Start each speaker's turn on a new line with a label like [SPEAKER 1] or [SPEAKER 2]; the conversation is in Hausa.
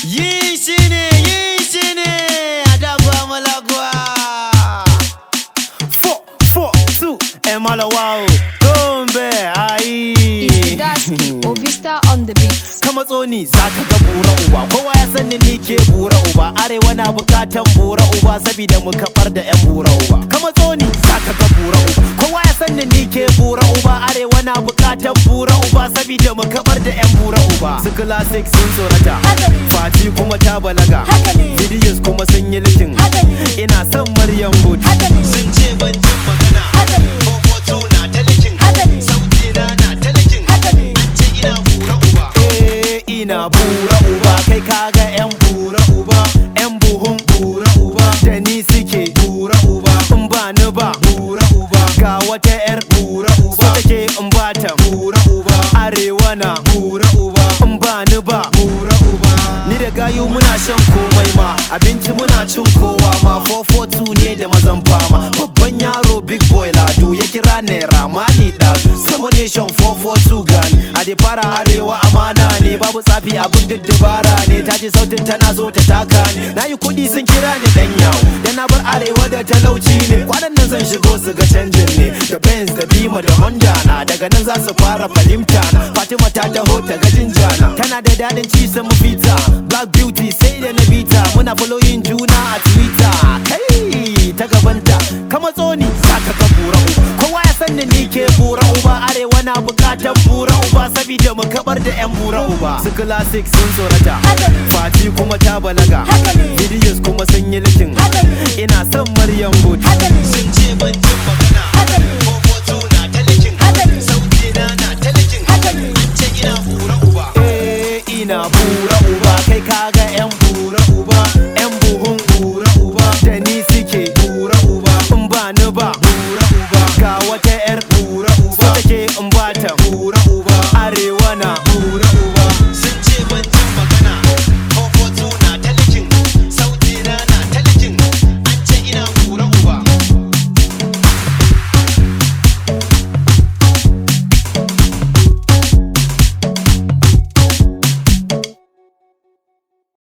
[SPEAKER 1] Yi shi ne, yi shi ne, a dagwa malagwa. Four, four, two, Emalawao, Gombe, ayi.
[SPEAKER 2] Daski, Ovista on the beats.
[SPEAKER 1] Ka matso ni za ka ga bura uba, kowa ya sani ni ke bura uba, arewa na bukatan bura uba, sabida mu kabar da 'yan bura uba. Ka matso ni za ka ga bura uba, kowa ya sani ni ke bura uba, arewa na bukatan bura uba, sabida mu kabar da 'yan bura uba. Su classic sun tsorata,
[SPEAKER 2] Haka ne.
[SPEAKER 1] Fati kuma ta balaga,
[SPEAKER 2] Haka ne.
[SPEAKER 1] Videos kuma sun yi likin,
[SPEAKER 2] Haka ne.
[SPEAKER 1] ina son Maryam Good.
[SPEAKER 2] Haka ne.
[SPEAKER 1] Sun ce ban jin magana,
[SPEAKER 2] Haka ne.
[SPEAKER 1] Hoto na ta likin,
[SPEAKER 2] Haka ne.
[SPEAKER 1] sauti na na ta likin,
[SPEAKER 2] Haka ne.
[SPEAKER 1] an ce ina bura uba. Eh ina bura uba, kai kaga 'yan bura uba, 'yan buhun bura uba, da ni suke bura uba, in ba ni ba bura uba, ga wata 'yar bura uba, so take in ba ta bura uba, arewa na bura uba, in ba ni ba bura uba. Ni da gayu muna shan komai ma, abinci muna cin kowa ma, 442 ne da mazan fama, babban yaro big boy ladu ya kira naira mali ɗazu, sama nation 442 gani, a da fara arewa amana ne, babu tsafi abin da dabara ne, ta ji sautin tana zo ta taka ne, na yi kuɗi sun kira ni dan yawo, da na bar arewa da talauci ne, kwanan nan zan shigo su ga canjin ne, da Benz da Bima da Honda na, daga nan za su fara fahimta na, Fatima ta taho ta ga jinjana, tana da daɗin ci sun fita, Black Beauty sai da na bita, muna following juna a Twitter, kai ta gabanta, kama tsoni za ka ga bura uba, kowa ya san ni ke bura uba, arewa na bukatar bura uba, sabida mu kabar da 'yan bura uba, su classic sun tsorata,
[SPEAKER 2] Haka ne.
[SPEAKER 1] Fati kuma ta balaga,
[SPEAKER 2] Haka ne.
[SPEAKER 1] videos kuma sun yi likin,
[SPEAKER 2] Haka ne.
[SPEAKER 1] ina son Maryam Good.
[SPEAKER 2] Haka ne.
[SPEAKER 1] Sun ce ban jin magana,
[SPEAKER 2] Haka ne.
[SPEAKER 1] hoto na ta likin,
[SPEAKER 2] Haka ne.
[SPEAKER 1] sauti na na ta likin,
[SPEAKER 2] Haka ne.
[SPEAKER 1] an ce ina bura uba. Eh ina bura uba, kai kaga